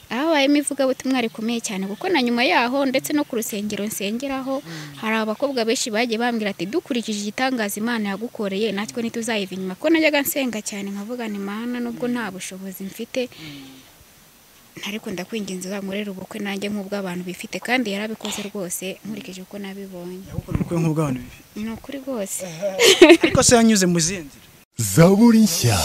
habayemo ivugabutumwa rikomeye cyane kuko na nyuma yaho ndetse no ku rusengero nsengeraho hari abakobwa benshi bagiye bambwira ati dukurikije igitangaza Imana yagukoreye natwe ntituzayiva inyuma ko najyaga nsenga cyane nkavuga nti mana nubwo nta bushobozi mfite ariko ndakwinginze uzankorere ubukwe nanjye nk'ubw'abantu bifite kandi yarabikoze rwose nkurikije uko nabibonye gukora ubukwe nk'ubw'abantu bibiri ni ukuri rwose ariko se yanyuze mu zindi zaburi nshya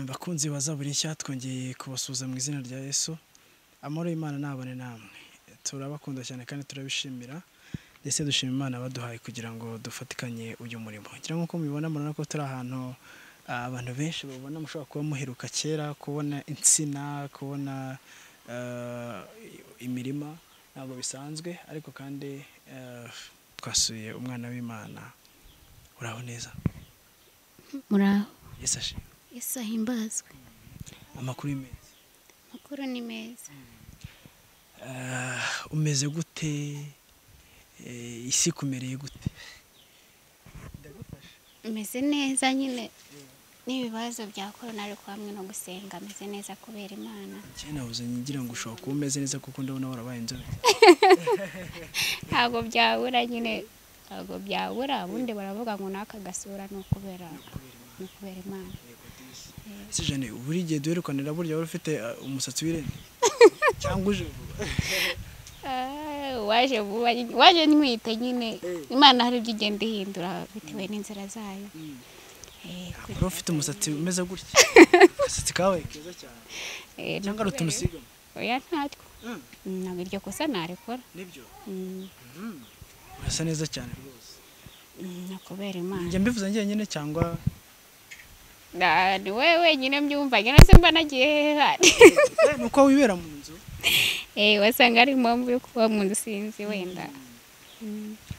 bakunzi bazabura nshya twongeye kubasuhuza mu izina rya yesu amahoro y'imana nabone namwe turabakunda cyane kandi turabishimira ndetse dushima imana baduhaye kugira ngo dufatikanye uyu murimo ngira ngo uko mubibona murabona ko turi ahantu ah, abantu benshi babona mushobora kuba muheruka kera kubona insina kubona ah, imirima ntabwo bisanzwe ariko kandi ah, twasuye umwana w'imana uraho neza muraho yesu ashimwe yesu ahimbazwe amakuru ni meza amakuru ni meza Ah, umeze gute Eh, isi kumereye gute meze neza nyine n'ibibazo bya korona ariko hamwe no gusenga meze neza kubera imana njye nabuze ngira ngo ushobora kuba umeze neza kuko ndabona warabaye inzobe ntabwo byabura nyine ntabwo byabura ubundi baravuga ngo n'aka gasura ni ukubera ni ukubera imana ese jane buri gihe duherukanira burya wari ufite ah, umusatsi w'irende cyangwa uje vuba Ah, waje vuba nyine- waje ntwite nyine imana hari ibyo igenda ihindura bitewe n'inzira zayo Eh, ku- wari ufite umusatsi umeze gutya agasatsi kawe keza cyane eh, ni cyangwa ari ukubera- utumusigamo oya ntatwo Mm, Mm, ntabwo iryo kosa narikora nibyo Mm, urasa neza cyane rwose mm, ni ukubera imana njya mbivuze njyenyine cyangwa Na- ni wowe wenyine mbyumva nyine se mba nagiye hehe handi Eh, ni uko wibera mu nzu Eh, wasanga ari impamvu yo kuba mu nzu sinzi wenda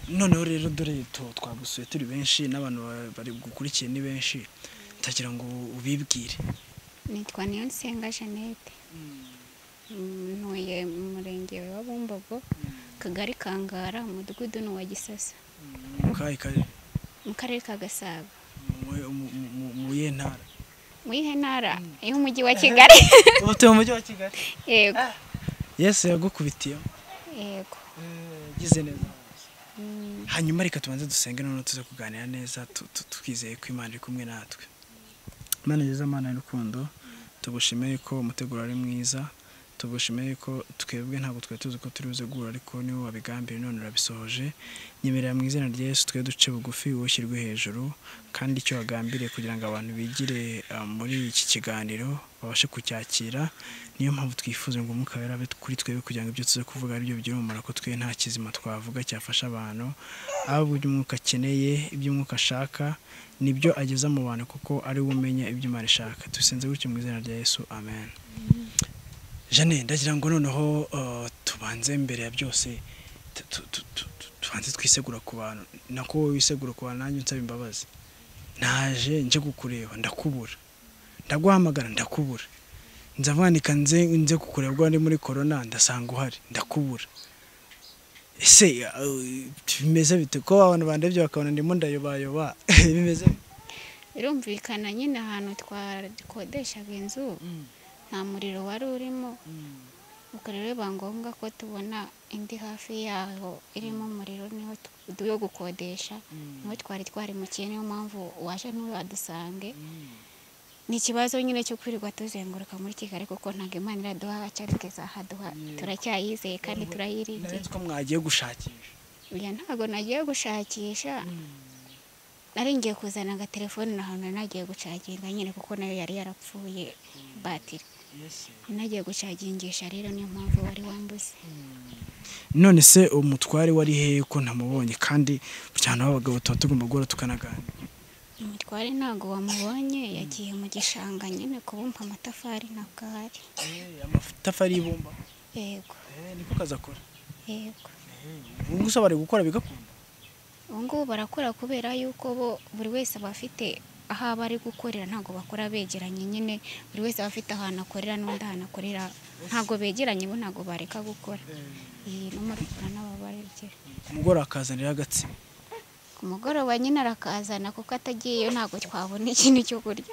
noneho rero dore tu- twagusuye turi benshi n'abantu ba- bari gukurikiye ni benshi ndagira ngo ubibwire nitwa niyonsenga jeannette Mm, ntuye mu murenge wa bumbogo akagari kangara umudugudu ni uwa gisasa mu kahe kare mu karere ka gasabo mu- mu- mu- mu yihe ntara mu yihe ntara y'umujyi wa kigali ubu tuye mu mujyi wa kigali yego yesu yagukubitiyemo yego gize neza Mm, hanyuma reka tubanze dusenge noneho tuze kuganira neza tu- tu- twizeye ko imana iri kumwe natwe imana nziza imana y'urukundo tugushime yuko umuteguro ari mwiza tugushime yuko twebwe ntabwo twari tuzi ko turi buze guhura ariko niwe wabigambiye none urabisohoje nyemerera mu izina rya Yesu twe duce bugufi woshyirwe hejuru kandi icyo wagambiriye kugira ngo abantu bigire ah, muri iki kiganiro babashe kucyakira niyo mpamvu twifuza ngo umwuka wera abe kuri twebwe kugira ngo ibyo tuze kuvuga aribyo bigira umumaro ko twe nta kizima twavuga cyafasha abantu ahubwo ibyo umwuka akeneye ibyo umwuka ashaka nibyo ageza mu bantu kuko ari we umenya ibyo imana ishaka dusenze gutyo mu izina rya Yesu amen Jane ndagira ngo noneho uh, tubanze mbere ya byose tu- tu- tu- tu- tu- tubanze twisegura ku bantu nako wowe wisegura ku bantu nanjye unsaba imbabazi naje nje kukureba ndakubura ndaguhamagara ndakubura nza mwandika nze nze kukureba ubwo ndi muri korona ndasanga uhari ndakubura ese uh, bimeze bite ko abantu bandebye bakabona ndimo ndayobayoba bimeze bite? birumvikana nyine ahantu twakodeshaga inzu nta muriro wari urimo ubwo rero biba ngombwa ko tubona indi hafi yaho irimo umuriro niho tu- yo gukodesha niho twari twari mukiye niyo mpamvu waje ntuwe wadusange ni ikibazo nyine cyo kwirirwa tuzenguruka muri kigali kuko ntabwo imana iraduha cyari izahaduha turacyayizeye kandi turayiringiye ko mwagiye gushakisha oya ntabwo nagiye gushakisha nari ngiye kuzana agatelefone ahantu nari nagiye gucaginga nyine kuko nayo yari yarapfuye batiri nagiye gucagingisha rero niyo mpamvu wari wambuze none se umutware wari hehe ko ntamubonye kandi cyane abagabo tuba tugomba guhora tukanaganira umutware ntabwo wamubonye yagiye mu gishanga nyine kubumba amatafari ntabwo ahari amatafari y'ibumba yego niko kazi akora yego ubu gusa bari gukora bigakunda ubu ngubu barakora kubera yuko bo buri wese aba afite aho aba ari gukorera ntabwo bakora begeranye nyine buri wese aba afite ahantu akorera n'undi ahantu akorera ntabwo begeranye bo ntabwo bareka gukora iyi n'umurikura n'ababarekera umugore akazanira agatsina ku mugoroba nyine arakazana kuko atagiyeyo ntabwo twabona ikintu cyo kurya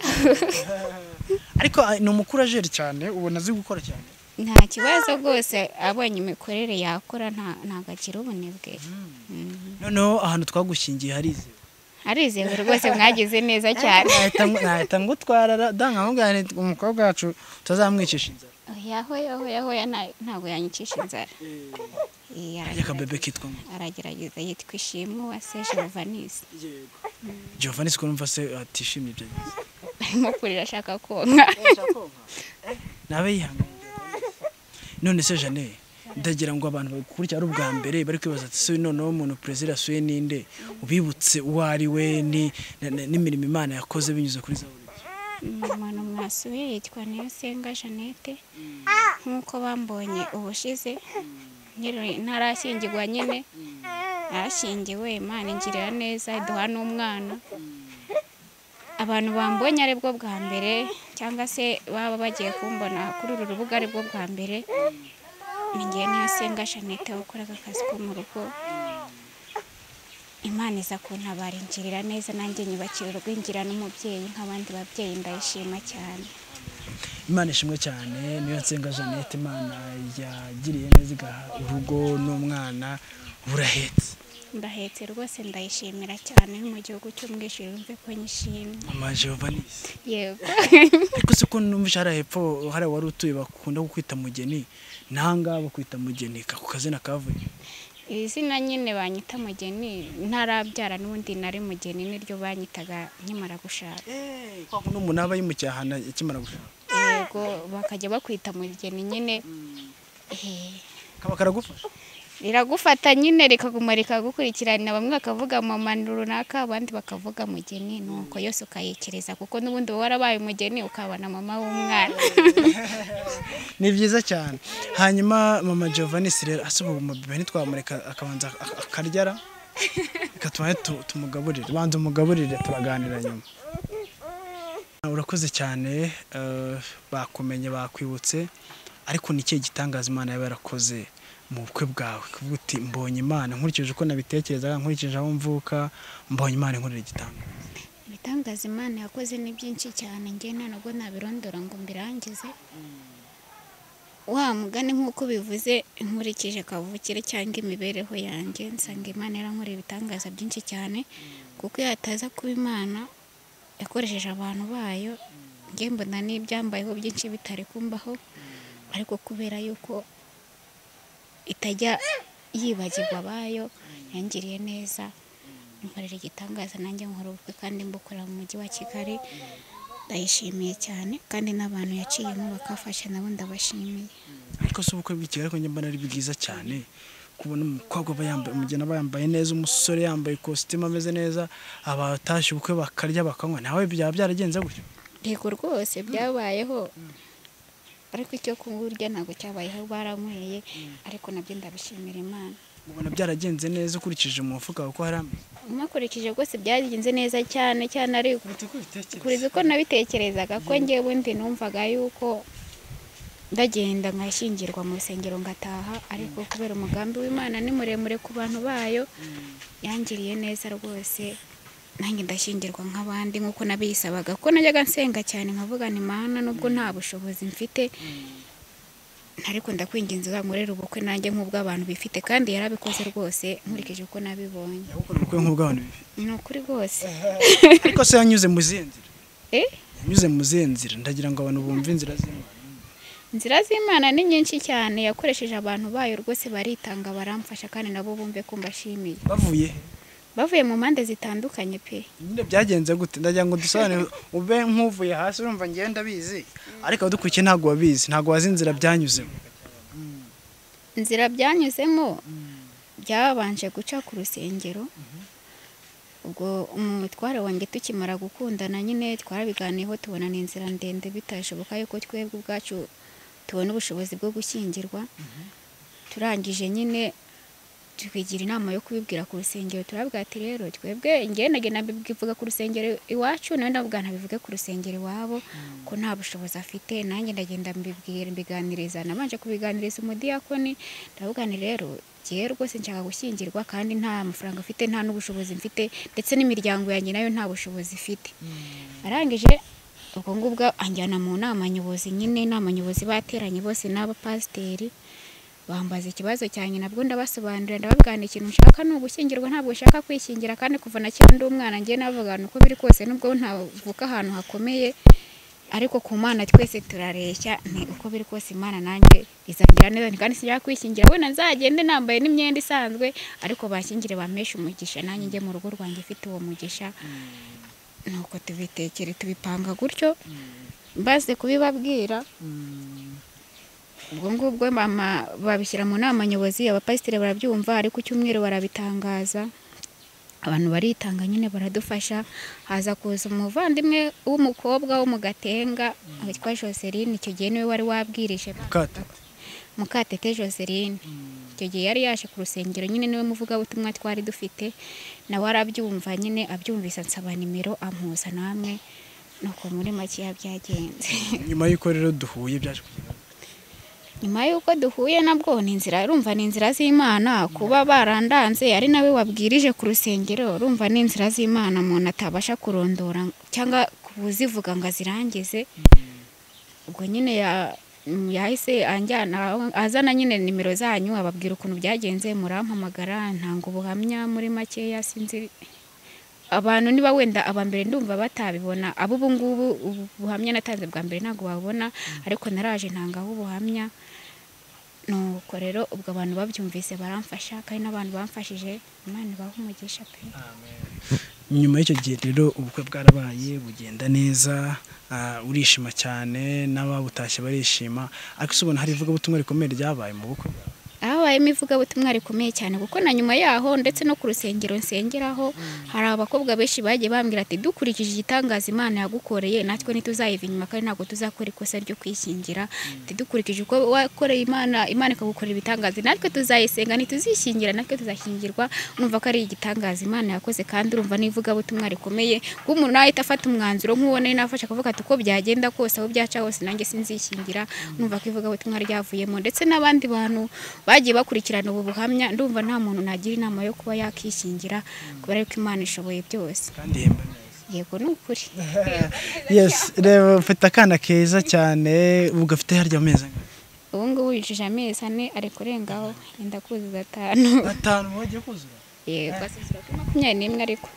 ariko ah, ni umukurajeri cyane ubona azi gukora cyane nta kibazo rwose abonye imikorere yakora nta- ntabwo agira ubunebwe Mm. noneho ahantu twagushingiye harizewe arizewe rwose mwagize neza cyane Nahita ngo- nahita ngo twarara danga ahubwo umukobwa wacu tutazamwicisha inzara yaho yaho yaho ntabwo yanyicisha inzara Eh, ajya aragerageza. akabebe kitwa ngo aragerageza yitwa ishimu wase jovanise Giovanni siko numva se atishimye ibyo bize arimo kurira ashaka konka nabe yihanganye none se jane ndagira ngo abantu bakurikira ari ubwa mbere bari kwibaza ati se noneho umuntu perezida yasuye ninde ubibutse uwo ari we ni- na- na- n'imirimo imana yakoze binyuze kuri za umuntu mwasuye yitwa niyosenga jeannette nk'uko bambonye ubushize nyiri- ntarashyingirwa nyine arashyingiwe imana ingirira neza iduha n'umwana abantu bambonye ari bwo bwa mbere cyangwa se baba bagiye kumbona kuri uru rubuga ari bwo bwa mbere ni ngewe niyosenga jeannette wakoraga akazi ko mu rugo imana iza kuntabara ingirira neza nanjye nyubakira urwingira n'umubyeyi nk'abandi babyeyi ndayishima cyane imana ishimwe cyane niyo nsenga jeannette imana yagiriye neza igaha urugo n'umwana burahetse ndahetse rwose ndayishimira cyane mu gihugu cy'umwishyuri wumve ko nyishimye amajovanisi yego ariko se ko numvise hariya hepfo hariya wari utuye bakunda kukwita mugeni n'ahangaha bakwita mugeni ako kazina kavuye iri zina nyine banyita mugeni ntarabyara n'ubundi nari mugeni niryo banyitaga nkimara gushaka kwa kundi umuntu aba yimukiye ahantu akimara gushaka yego bakajya bakwita mugeni nyine Eh, kaba karagufasha riragufata nyine rikaguma rikagukurikirana bamwe bakavuga mama ni runaka abandi bakavuga mugeni nuko yose ukayekereza kuko n'ubundi wowe warabaye umugeni ukabona mama w'umwana ni byiza cyane hanyuma mama Giovanni se rero asuba umubebe ntitwamureka akabanza ak- akaryara reka tubanze tu- tumugaburire banza umugaburire turaganira nyuma urakoze cyane eh, bakumenye bakwibutse ariko ni ikihe gitangaza imana yaba yarakoze mu bukwe bwawe kuvuga uti mbonye imana nkurikije uko nabitekerezaga nkurikije aho mvuka mbonye imana inkorera igitangaza ibitangaza imana yakoze ni byinshi cyane njye nta nubwo nabirondora ngo mbirangize wa mugani nk'uko bivuze nkurikije kavukire cyangwa imibereho yanjye nsanga imana yarankoreye ibitangaza byinshi cyane kuko iyo hataza kuba imana yakoresheje abantu bayo nge mbona n'ibyambayeho byinshi bitari kumbaho ariko kubera yuko itajya yibagirwa abayo yangiriye neza nkorera igitangaza nanjye nkora ubukwe kandi mbukorera mu mujyi wa kigali ndayishimiye cyane kandi n'abantu yaciyemo bakafasha nabo ndabashimiye ariko si ubukwe bw'ikigali ariko njye mbona ari bwiza cyane kubona umukobwa aba yambaye umugeni aba yambaye neza umusore yambaye ikositimu ameze neza abatashye ubukwe bakarya bakanywa nawe byaba byaragenze gutyo yego rwose byabayeho ariko icyo kurya ntabwo cyabayeho baranyweye ariko nabyo ndabishimira imana ubona byaragenze neza ukurikije umufuka wawe uko hari ameze mukurikije rwose byagenze neza cyane cyane ariko kuruta uko ubitekereza kuriza uko nabitekerezaga ko ngewe bundi numvaga yuko ndagenda nkashyingirwa mu rusengero ngataha ariko kubera umugambi w'imana ni muremure ku bantu bayo yangiriye neza rwose nanjye ndashyingirwa nk'abandi nk'uko nabisabaga ko najyaga nsenga cyane nkavuga ni mana nubwo nta bushobozi mfite ariko ndakwinginze uzankorere ubukwe nanjye nk'ubw'abantu bifite kandi yarabikoze rwose nkurikije uko nabibonye yagukora ubukwe nk'ubwo abantu bibiri ni ukuri rwose ariko se yanyuze mu zihe nzira eh yanyuze mu zihe nzira ndagira ngo abantu bumve inzira z'imana inzira z'imana ni nyinshi cyane yakoresheje abantu bayo rwose baritanga baramfasha kandi nabo bumve ko mbashimiye bavuye he? bavuye mu mpande zitandukanye pe nyine byagenze gute ndagira ngo dusobanure ube nk'uvuye hasi urumva ngenda bizi ariko abadukurikiye ntabwo babizi ntabwo wazi inzira byanyuzemo inzira byanyuzemo byabanje guca ku rusengero ubwo umutware wanjye tukimara gukundana nyine twarabiganiyeho tubona ni inzira ndende bitashoboka yuko twebwe ubwacu tubona ubushobozi bwo gushyingirwa turangije nyine twigira inama yo kubibwira ku rusengero turabwira ati rero twebwe ngenage nabivuga ku rusengero iwacu nawe ndavuga ntabivuge ku rusengero iwabo ko nta bushobozi afite nanjye ndagenda mbibwira mbiganiriza nabanje kubiganiriza umudiyakoni ndavuga ni rero ngewe rwose nshaka gushyingirwa kandi nta mafaranga mfite nta n'ubushobozi mfite ndetse n'imiryango yanjye nayo nta bushobozi ifite arangije ubwo ngubwo anjyana mu nama nyobozi nyine inama nyobozi bateranye bose n'abapasiteri bambaza ikibazo cyanjye nabwo ndabasobanurira ndababwira ikintu nshaka ni ugushyingirwa ntabwo nshaka kwishingira kandi kuva na kera ndi umwana ngewe n'abagana uko biri kose nubwo ntavuka ahantu hakomeye ariko ku mana twese turareshya ni uko biri kose imana nanjye izangira neza nti kandi sinjya kwishingira wenda nzagende nambaye n'imyenda isanzwe ariko banshyingire bampeshe umugisha nanjye njye mu rugo rwanjye ifite uwo mugisha nuko tubitekere tubipanga gutyo mbaze kubibabwira ubwo ngubwo mama babishyira mu nama nyobozi abapasiteri barabyumva ariko icyumweru barabitangaza abantu baritanga nyine baradufasha haza kuza umuvandimwe w'umukobwa wo mu gatenga witwa joseline icyo gihe niwe wari wabwirije mukate mukatete joseline icyo gihe yari yaje ku rusengero nyine niwe muvugabutumwa twari dufite nawe arabyumva nyine abyumvise ansaba nimero amuhuza namwe nuko muri makeya byagenze nyuma y'uko rero duhuye byaje kugenda nyuma y'uko duhuye nabwo ni inzira urumva ni inzira z'imana kuba barandanze ari nawe wabwirije ku rusengero urumva ni inzira z'imana umuntu atabasha kurondora cyangwa kuzivuga ngo azirangize ubwo nyine ya- yahise anjyana azana nyine nimero zanyu ababwira ukuntu byagenze murampamagara ntanga ubuhamya muri makeya sinzi abantu niba wenda aba mbere ndumva batabibona abo ubu ngubu ubu buhamya natanze bwa mbere ntabwo babona ariko naraje ntangaho ubuhamya nuko rero ubwo abantu babyumvise baramfasha kandi n'abantu bamfashije imana ibaha umugisha pe nyuma y'icyo gihe rero ubukwe bwarabaye bugenda neza ah, urishima cyane n'ababutashye barishima ariko se ubona hari ivugabutumwa rikomeye ryabaye mu bukwe bwawe? habayemo ivugabutumwa rikomeye cyane kuko na nyuma yaho ndetse no ku rusengero nsengeraho hari abakobwa benshi bagiye bambwira ati dukurikije igitangaza imana yagukoreye natwe ntituzayiva inyuma kandi ntabwo tuzakora ikosa ryo kwishyingira ati dukurikije uko wakoreye imana imana ikagukorera ibitangaza natwe tuzayisenga ntituzishyingira natwe tuzashyingirwa numva ko ari igitangaza imana yakoze kandi urumva n'ivugabutumwa rikomeye kuko umuntu nahita afata umwanzuro nk'uwo nari nafashe akavuga ati uko byagenda kose aho byaca hose nanjye sinzishyingira numva ko ivugabutumwa ryavuyemo ndetse n'abandi bantu bagiye bakurikirana ubu buhamya ndumva nta muntu nagira inama yo kuba yakishingira kubera yuko imana ishoboye byose kandi ihemba neza yego ni ukuri yes reba ufite akana keza cyane ubu gafite harya amezi angahe? ubu ngubu yujuje amezi ane ari kurengaho yenda kuzuza atanu atanu wagiye kuzura yego asuzura kuri makumyabiri n'imwe ariko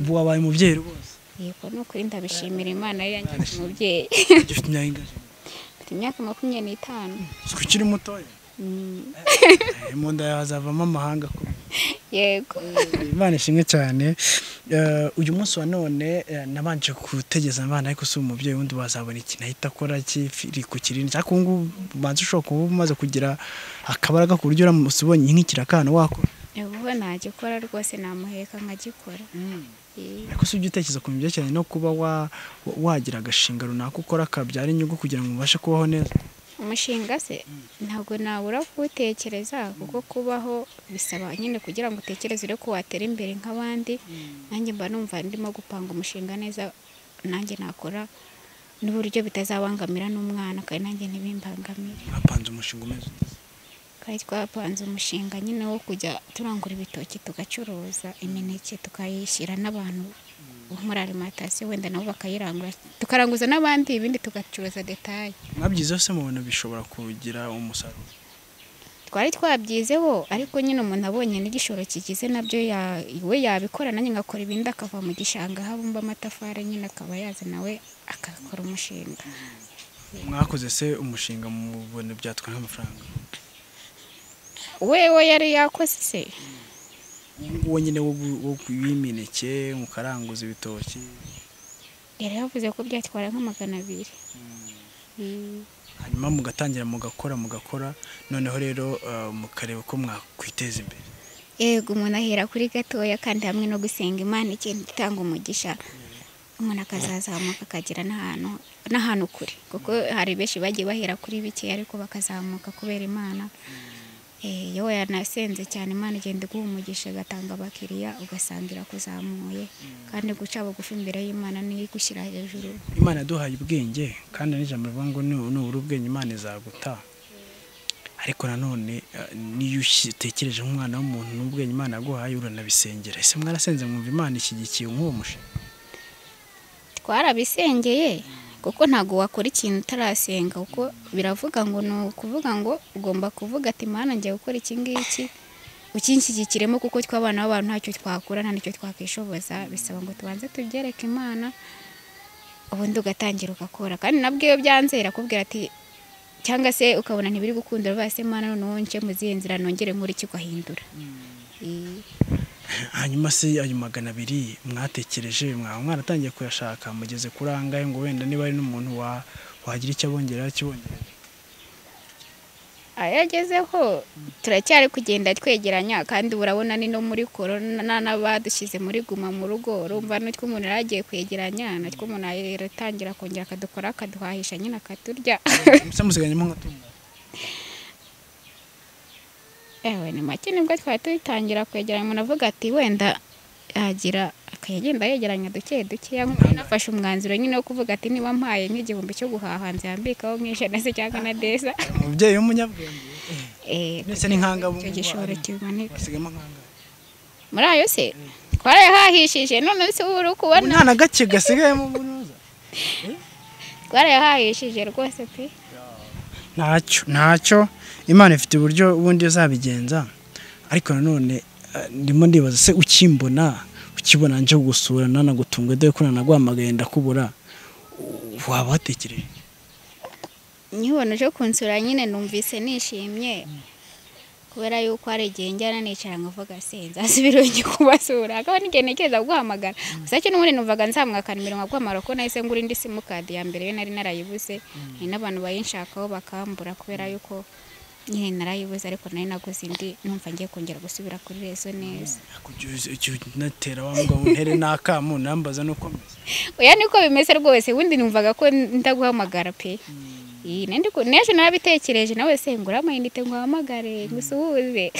ubu wabaye umubyeyi rwose yego ni ukuri ndabishimira imana yo yangize umubyeyi ufite imyaka ingahe mfite imyaka makumyabiri n'itanu si ukiri mutoya Eh, mu nda yawe hazavamo amahanga akomeye yego imana ishimwe cyane Eh, uyu munsi wa none eh, nabanje gutegeza abana ariko si umubyeyi wundi wazabona ikintu ahita akora kiri ku kirindi cyangwa ubu ngubu ubanza ushobora kuba umaze kugira akabaraga ku buryo uramutse ubonye nk'ikirakano wakora ubu ntagikora rwose namuheka nkagikora Eh, ariko si ujya utekereza ku byerekeranye no kuba wa- wa- wagira agashinga runaka ukora kabyara inyungu kugira ngo ubashe kubaho neza umushinga se ntabwo nabura kuwutekereza kuko kubaho bisaba nyine kugira ngo utekereze urebe ko watera imbere nk'abandi nanjye mba numva ndimo gupanga umushinga neza nanjye nakora n'uburyo bitazabangamira n'umwana kandi nanjye ntibimbangamire wapanze umushinga umeze ute? twari twapanze umushinga nyine wo kujya turangura ibitoki tugacuruza imineke tukayishyira n'abantu bo muri alimantasiyo wenda nabo bakayirangura tukaranguza n'abandi ibindi tugacuruza detaye mwabyize yose mubona bishobora kugira umusaruro twari twabyizeho ariko nyine umuntu abonye n'igishoro kigize nabyo ya- we yabikora nanjye ngakora ibindi akava mu gishanga habumba amatafari nyine akaba yazana we agakora umushinga mwakoze se umushinga mubona byatwara nk'amafaranga wewe yari yakoze se uwo nyine wo gu- wo ku- w'imineke mukaranguza ibitoki yari yavuze ko byatwara nka magana abiri Mm. hanyuma mugatangira mugakora mugakora noneho rero eh, mukareba uko mwakwiteza imbere yego umuntu ahera kuri gatoya kandi hamwe no gusenga imana igenda itanga umugisha umuntu akazazamuka akagera n'ahantu n'ahantu kure kuko hari benshi bagiye bahera kuri bike ariko bakazamuka kubera imana Eh, iyo yanasenze cyane imana igenda iguha umugisha igatanga abakiriya ugasangira kuzamuye kandi guca bugufi imbere y'imana niyo igushyira hejuru imana yaduhaye ubwenge kandi n'ijambo rivuga ngo nu- nubura ubwenge imana izaguta ariko nanone eh, niyo utekereje nk'umwana w'umuntu n'ubwenge imana yaguhaye uranabisengera ese mwarasenze mwumva imana ishyigikiye nk'uwo mushinga twarabisengeye kuko ntabwo wakora ikintu utarasenga kuko biravuga ngo ni ukuvuga ngo ugomba kuvuga ati mana ngiye gukora iki ngiki ukinshyigikiremo kuko tw'abana b'abantu ntacyo twakura nta n'icyo twakwishoboza bisaba ngo tubanze tubyereke imana ubundi ugatangira ugakora kandi nabwo iyo byanze irakubwira ati cyangwa se ukabona ntibiri gukundira base mana noneho nce mu zihe nzira nongere nkore iki ugahindura Eh, hanyuma se ayo magana abiri mwatekereje mwaba mwaratangiye kuyashaka mugeze kuri angahe ngo wenda niba ari n'umuntu wa- wagira icyo abongerera kibongerera ayagezeho turacyari kugenda twegeranya kandi ubu urabona ni no muri korona n'abadushyize muri guma mu rugo urumva n'utwo umuntu yari agiye kwegeranya natwo umuntu aratangira kongera akadukora akaduhahisha nyine akaturya se musiganyemo nk'atunga ewe ni make nibwo twari tutangira kwegeranya umuntu avuga ati wenda yagira akagenda yegeranya duke duke yanafashe umwanzuro nyine wo kuvuga ati niba mpaye nk'igihumbi cyo guhaha nzambikaho nk'ijana se cyangwa na deza umubyeyi w'umunyabwenge Eh, mwese ni nkangabo icyo gishoro kimanika wasigamo nkangabo muri ayo se twarayahahishije none se ubu uri ubu kubona nta na gake gasigayemo bunoza twarayahahishije rwose pe ntacyo ntacyo imana ifite uburyo bundi uzabigenza ariko nanone eh, ndimo ndibaza se ukimbona ukibona nje kugusura nanagutunga dore ko nanaguhamagaye ndakubura u- waba watekereje nkibona uje kunsura nyine numvise nishimye kubera yuko hari igihe njyana nicara nkavuga senza asubira ugi kubasura akaba n'igihe ntekereza guhamagara gusa cyo n'ubundi numvaga nzamwakanimira nkaguhamagara ko nahise ngura indi simukadi ya mbere yo nari narayibuze hari n'abantu bayinshakaho bakambura kubera yuko nyine narayibuze ariko nari naguze indi numva ngiye kongera gusubira kuri rezo neza Kujya uzi- ujya unatera wa mugabo untere n'akamo unambaza nuko meze oya niko bimeze rwose ubundi numvaga ko ndaguhamagara pe Iyi, nari ndi ku- n'ejo narabitekereje nawe se ngura amayinite nguhamagare ngusuhuze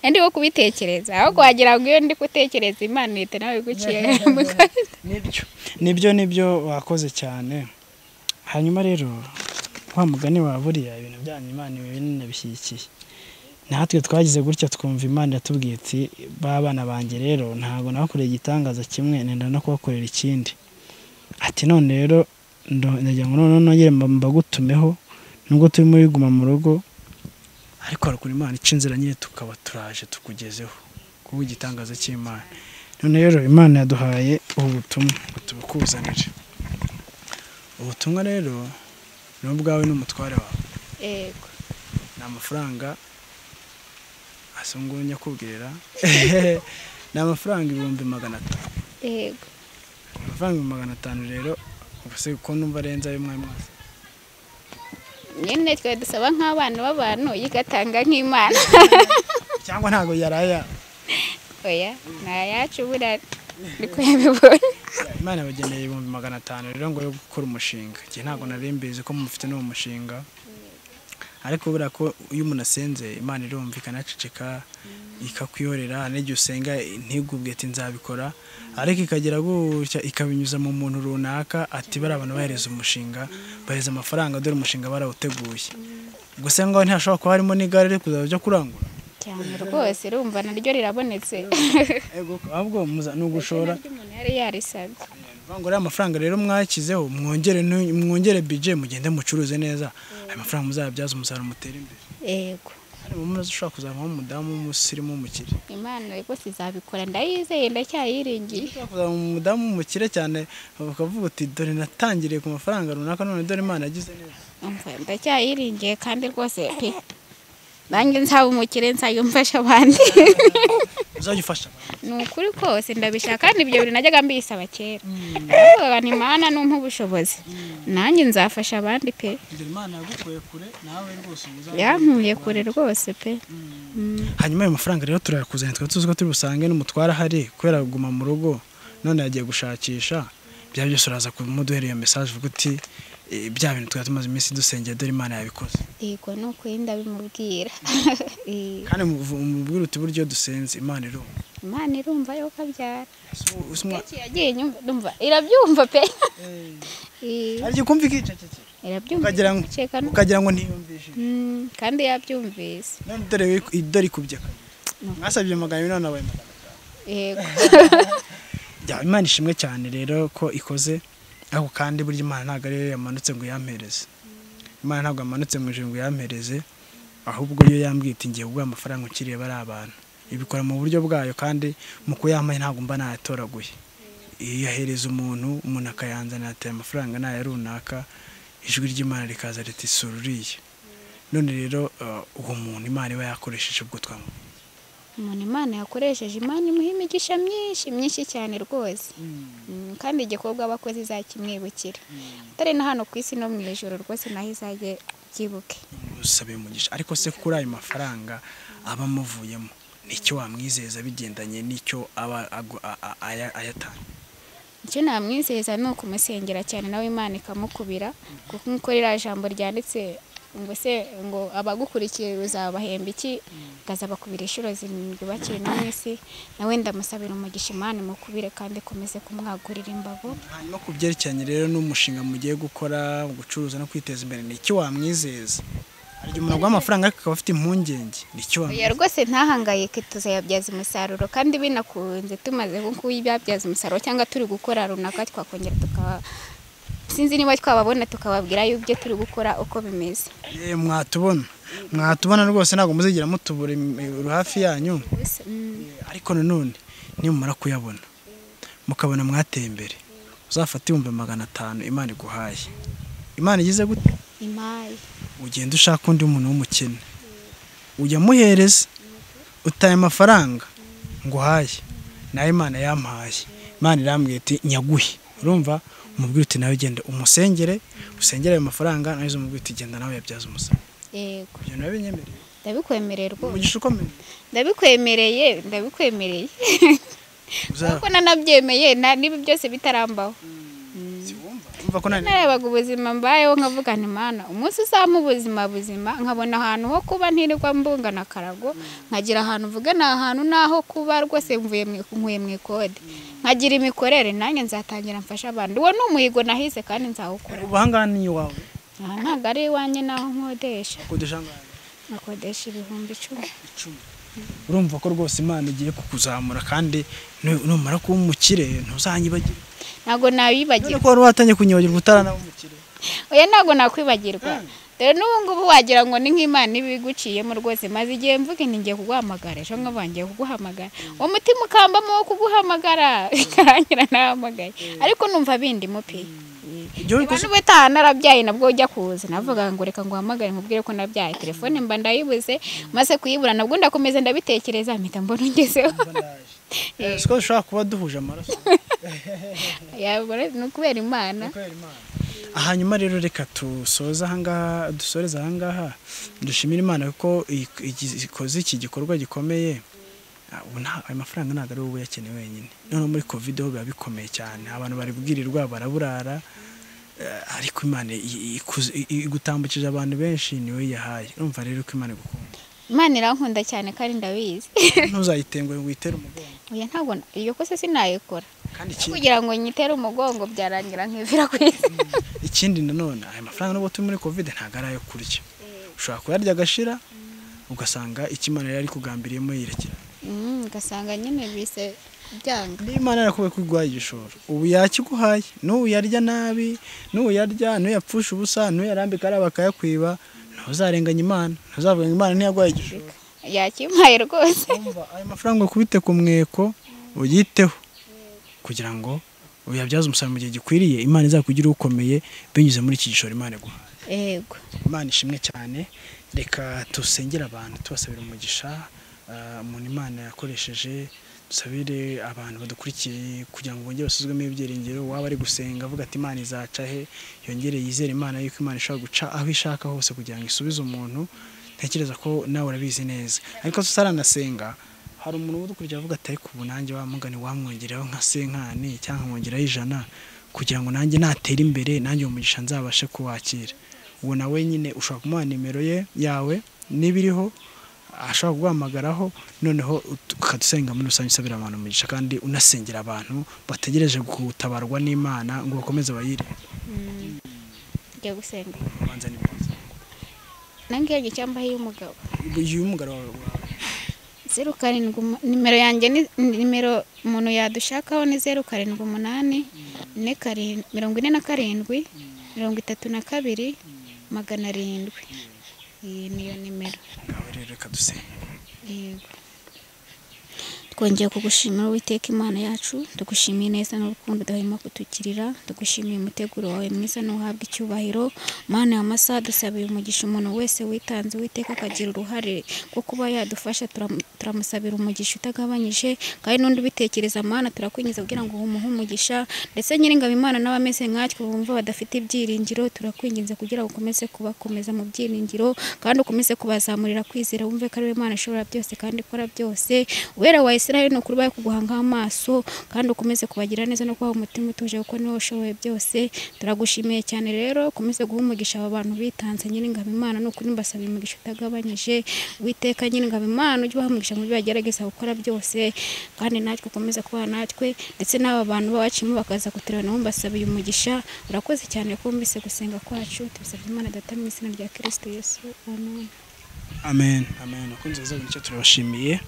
nari wo kubitekereza aho wagira ngo iyo ndi gutekereza imana ihita nawe iguciye mu kanwa. nibyo nibyo nibyo wakoze cyane hanyuma rero wa mugani wa buriya ibintu byanyu imana binabishyigikiye natwe twagize gutya twumva imana iratubwiye iti ba bana banjye rero ntabwo nabakoreye igitangaza kimwe nenda no kubakorera ikindi ati none rero ndo- ndagira ngo noneho nongere mba- mbagutumeho nubwo turimo biguma mu rugo ariko harukura imana ica inzira nyine tukaba turaje tukugezeho kuba igitangaza cy'imana none rero imana yaduhaye ubu butumwa ngo tubukuzanire ubutumwa rero ni ubwawe n'umutware wawe yego ni amafaranga asa ngubu nyakubwira ni amafaranga ibihumbi magana atanu yego amafaranga ibihumbi magana atanu rero ubuse ko numva arenze ay'umwami wose nyine twari dusaba nk'abana b'abantu yigatanga nk'imana cyangwa ntabwo yaraya oya ni ayacu buriya niko yabibonye imana yabageneye ibihumbi magana atanu rero ngo yo gukora umushinga njye ntabwo nari mbizi ko mufite n'uwo mushinga ariko buriya ko iyo umuntu asenze imana irumvikana aceceka ikakwihorera n'igihe usenga ntigubwe ati nzabikora ariko ikagera gutya ikabinyuza mu muntu runaka ati bariya abantu bahereza umushinga bahereza amafaranga dore umushinga barawuteguye gusa ngaho ntihashobora kuba harimo n'igare riri kuzajya ujya kurangura cyane rwose urumva naryo rirabonetse ego ahubwo muza- ni ugushora umuntu yari yarisabye Bangura amafaranga rero mwashyizeho mwongere nu- mwongere bije mugende mucuruze neza ayo mafaranga muzayabyaze umusaruro mutere imbere yego harimo umuntu ushobora kuzavamo umudamu w'umusirimu w'umukire imana rwose izabikora ndayizeye ndacyayiringiye ushobora kuzavamo umudamu w'umukire cyane ukavuga uti dore natangiriye ku mafaranga runaka none dore imana yagize neza Umva, ndacyayiringiye kandi rwose pe nanjye nzaba umukire nzajya mfasha abandi uzajya ufasha abantu ni ukuri kose ndabishaka kandi ibyo bintu najyaga mbisaba kera ndavuga nti mana numpa ubushobozi nanjye nzafasha abandi pe kugira imana yagukuye kure nawe rwose ubu uzaba- yankuye kure rwose pe Mm. hanyuma ayo mafaranga rero turayakuzanira twari tuzi ko turi busange n'umutware ahari kubera kuguma mu rugo none yagiye gushakisha bya byose uraza kumuduhera iyo mesaje uvuga uti "Eh, bya bintu twari tumaze iminsi dusengera dore imana yabikoze yego ni ukuri ndabimubwira Eh, kandi muvu- mubwire uti buryo dusenze imana irumva imana irumva yuko abyara Usa umwa- Kenshi yagiye inyumva ndumva irabyumva pe Eh, hari igihe ukumva ikicecekera irabyumva ukagira ngo- igaceka no- ukagira ngo ntiyumvishe Mm, kandi yabyumvise none dore wi- dore ikubye kabiri mwasabye magana abiri none wabaye magana atanu. yego Ya, imana ishimwe cyane rero ko ikoze ariko kandi burya imana ntabwo ari yo yamanutse ngo yampereze imana ntabwo yamanutse mu ijoro ngo yampereze ahubwo yo yambwiye iti ngiye ubwo amafaranga ukiriye bari abantu ibikora mu buryo bwayo kandi mu kuyampaye ntabwo mba nayatoraguye iyahereza umuntu umuntu akayanzanira ati aya mafaranga ni aya runaka ijwi ry'imana rikaza riti sura uriya none rero eh, uwo muntu imana iba yakoresheje ubwo twamu umuntu imana yakoresheje imana imuha imigisha myinshi myinshi cyane rwose Mm, kandi igikorwa abakozi izakimwibukira atari na hano ku isi no mu ijoro rwose naho izajye byibuke usaba umugisha ariko se kuri ayo mafaranga aba amuvuyemo nicyo wamwizeza bigendanye n'icyo aba agu- a- a- aya- ayatanga icyo namwizeza ni ukumusengera cyane nawe imana ikamukubira kuko nk'uko ririya jambo ryanditse ngo se ngo abagukurikiye uzabahemba iki ukazabakubira inshuro zirindwi bakiri no mu isi nawe ndamusabira umugisha imana imukubire kandi ikomeze kumwagurira imbago hanyuma ku byerekeranye rero n'umushinga mugiye gukora gucuruza no kwiteza imbere nicyo wamwizeza hari igihe umuntu aguha amafaranga ariko akaba afite impungenge nicyo oya wamwizeza rwose ntahangayike tuzayabyaza umusaruro kandi binakunze tumaze kuyabyaza umusaruro cyangwa turi gukora runaka twakongera tukaba sinzi niba twababona tukababwira y'ibyo turi gukora uko bimeze Eh, mwatubona mwatubona rwose ntabwo muzigera mutubura im- hafi yanyu Gusa, mm, ariko nanone nimumara kuyabona mukabona mwateye imbere uzafate ibihumbi magana atanu imana iguhaye imana igize gute imayi ugenda ushaka undi muntu w'umukene ujya muhereza utaye amafaranga ngo uhaye nawe imana yampaye imana irambwira iti nyaguhe urumva umubwira uti nawe ugenda umusengere usengere ayo mafaranga nawe umubwira uti genda nawe yabyaza umusaruro yego ibyo nawe binyemereye ndabikwemereye rwose umugisha ukomeye ndabikwemereye ndabikwemereye Uza- kuko nanabyemeye na- n'ibi byose bitarambaho wumva wumva ko nani narabaga ubuzima mbayeho nkavuga nti mana umunsi uzampa ubuzima buzima nkabona ahantu ho kuba ntirirwa mbungana akarago nkagira ahantu mvuga ni ahantu n'aho kuba rwose mvuye mu- mvuye mu ikode nkagira imikorere nanjye nzatangira mfasha abantu uwo ni umuhigo nahize kandi nzawukora ubu ahangaha ni iwawe aha ntabwo ari iwanjye n'aho nkodesha kodesha angahe nkakodesha ibihumbi icumi icumi urumva ko rwose imana igiye kukuzamura kandi nu- numara kuba umukire ntuzanyibagirwe ntabwo nabibagirwa none ko wari watangiye kunyibagirwa utaranaba umukire oya ntabwo nakwibagirwa rero n'ubu ngubu wagira ngo ni nk'imana iba iguciyemo rwose maze igihe mvuga nti ngiye kuguhamagara ejo nkaba ngiye kuguhamagara uwo mutima ukambamo wo kuguhamagara bikarangira nahamagaye ariko numva bindimo pe Ibyo niba bikoze n'ubutaha narabyaye nabwo ujya kuza navuga ngo reka nguhamagare nkubwire ko nabyaye telefone mba ndayibuze maze kuyibura nabwo ndakomeza ndabitekereza mpita mbona ungezeho Eh, siko dushobora kuba duhuje amaraso yabura ni ukubera imana hanyuma rero reka dusoze ahangaha dusoreze ahangaha dushimire imana ko i- iki- ikoze iki gikorwa gikomeye Ah, ubu nta- ayo mafaranga ntabwo ari wowe uyakeneye wenyine noneho muri covid ho biba bikomeye cyane abantu bari bwirirwa baraburara Eh, ariko imana i- ikuze- i- i- igutambukije abantu benshi niwe yahaye urumva rero ko imana igukunda imana irankunda cyane kandi ndabizi ntuzayitengwe ngo uyitere umugongo oya ntabwo na- iyo kose sinayikora kandi ikindi kugira ngo nyitere umugongo byarangira nkivira ku isi ikindi nanone aya mafaranga nubwo turi muri covid ntabwo ari ayo kurya ushobora kuyarya agashira ugasanga icyo imana yari ari kugambiriyemo yirekera Mm, ugasanga nyine bise byanga niba imana yarakubwiye ko igwaye igishoro ubu yakiguhaye n'ubu yarya nabi n'ubu yarya n'uyapfusha ubusa n'uyarambika ariya bakayakwiba ntuzarenganya imana ntuzavuga ngo imana ntiyagwaye igishoro yakimpaye rwose Urumva, ayo mafaranga ukubite ku mweko uyiteho kugira ngo uyabyaze umusaruro mu gihe gikwiriye imana izakugire ukomeye binyuze muri iki gishoro imana iguhaye yego imana ishimwe cyane reka dusengere abantu tubasabira umugisha ah, umuntu imana yakoresheje dusabire abantu badukurikiye kugira ngo bongere basuzwemo ibyiringiro waba ari gusenga avuga ati imana izaca he yongere yizere imana yuko imana ishobora guca aho ishaka hose kugira ngo isubize umuntu ntekereza ko nawe urabizi neza ariko tutaranasenga hari umuntu udukurikiye avuga ati ariko ubu nanjye wa mugani wamwongereho nka senkani cyangwa nkamwongeraho ijana kugira ngo nanjye natera imbere nanjye uwo mugisha nzabashe kuwakira uwo nawe nyine ushobora kumuha nimero ye yawe n'ibiriho ashobora kuguhamagaraho noneho ut- ukadusenga muri rusange usabira abantu umugisha kandi unasengera abantu bategereje gutabarwa n'imana ngo bakomeze bayire njya gusenga ubanza ni byiza nangiye icyamba y'umugabo uyu mugara wawe wawe, zeru karindwi umu- nimero yanjye ni ni- nimero umuntu yadushakaho ni zeru karindwi umunani ine karindwi mirongo ine na karindwi mirongo itatu na kabiri magana arindwi iyi niyo nimero ngaho rero reka dusenga yego twongeye kugushimira uwiteka imana yacu tugushimiye neza n'urukundo udahwema kutugirira tugushimiye umuteguro wawe mwiza n'uhabwa icyubahiro mana ya masa dusabiye umugisha umuntu wese witanze uwiteka akagira uruhare rwo kuba yadufasha turam- turamusabira umugisha utagabanyije kandi n'undi ubitekereza mana turakwinjiza kugira ngo umuhe umugisha ndetse nyiringabo imana n'abameze nkatwe bumva badafite ibyiringiro turakwinginze kugira ngo ukomeze kubakomeza mu byiringiro kandi ukomeze kubazamurira kwizera wumve ko ari we Imana ishobora byose kandi ikora byose uwera wa Isirayeli ni ukuri baye kuguhangaho amaso kandi ukomeze kubagira neza no kubaha umutima utuje kuko niwe ushoboye byose turagushimiye cyane rero ukomeze guha umugisha aba bantu bitanze nyiringabo imana ni ukuri mbasaba umugisha utagabanyije witeka nyiringabo imana ujye ubaha umugisha mu byo bagerageza gukora byose kandi natwe ukomeze kuba natwe ndetse n'aba bantu bawacimo bakaza kutureba nabo mbasabiye umugisha urakoze cyane ko wumvise gusenga kwacu tubisabye imana data mu izina rya kirisito yesu amen amen amen akunze bazabona icyo turabashimiye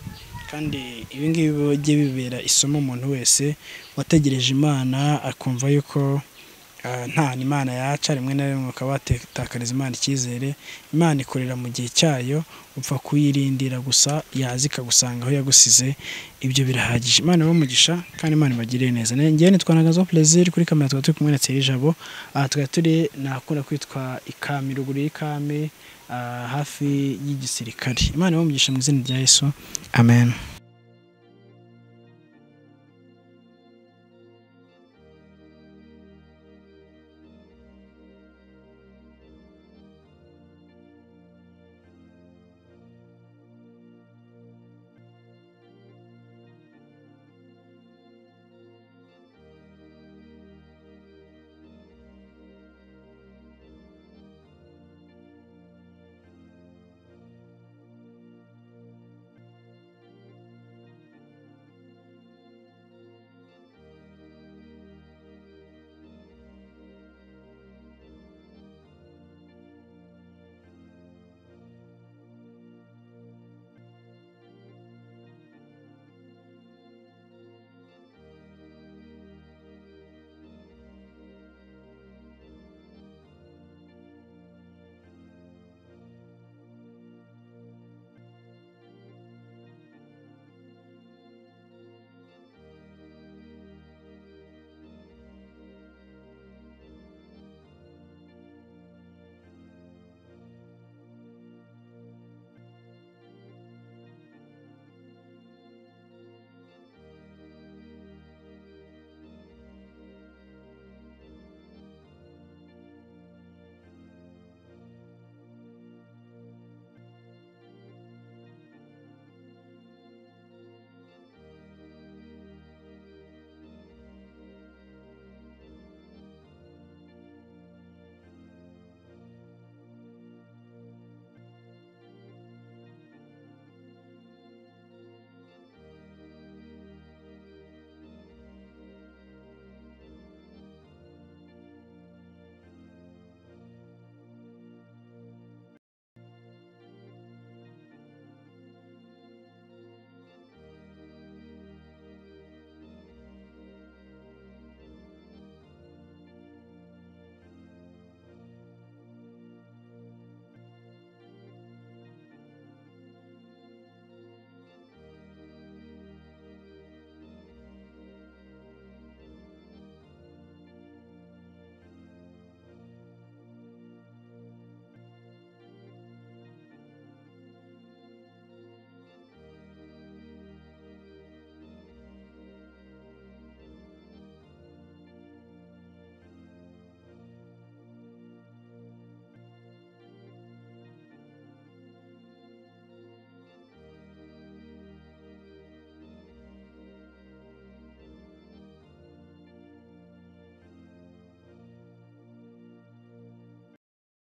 kandi ibi ngibi bijye bibera isomo umuntu wese wategereje imana akumva yuko ah, nta imana yaca rimwe na rimwe ukaba watakariza imana icyizere imana ikorera mu gihe cyayo upfa kuyirindira gusa yaza ikagusanga aho yagusize ibyo birahagije imana ibamugisha kandi imana ibagirire neza ngewe nitwa nagazo plaisir kuri kamera tukaba turi kumwe na Elijabo aha tukaba turi nakunda kwitwa ikami ruguru y'ikame ah, hafi y'igisirikare imana ibamugisha mu izina rya yesu amen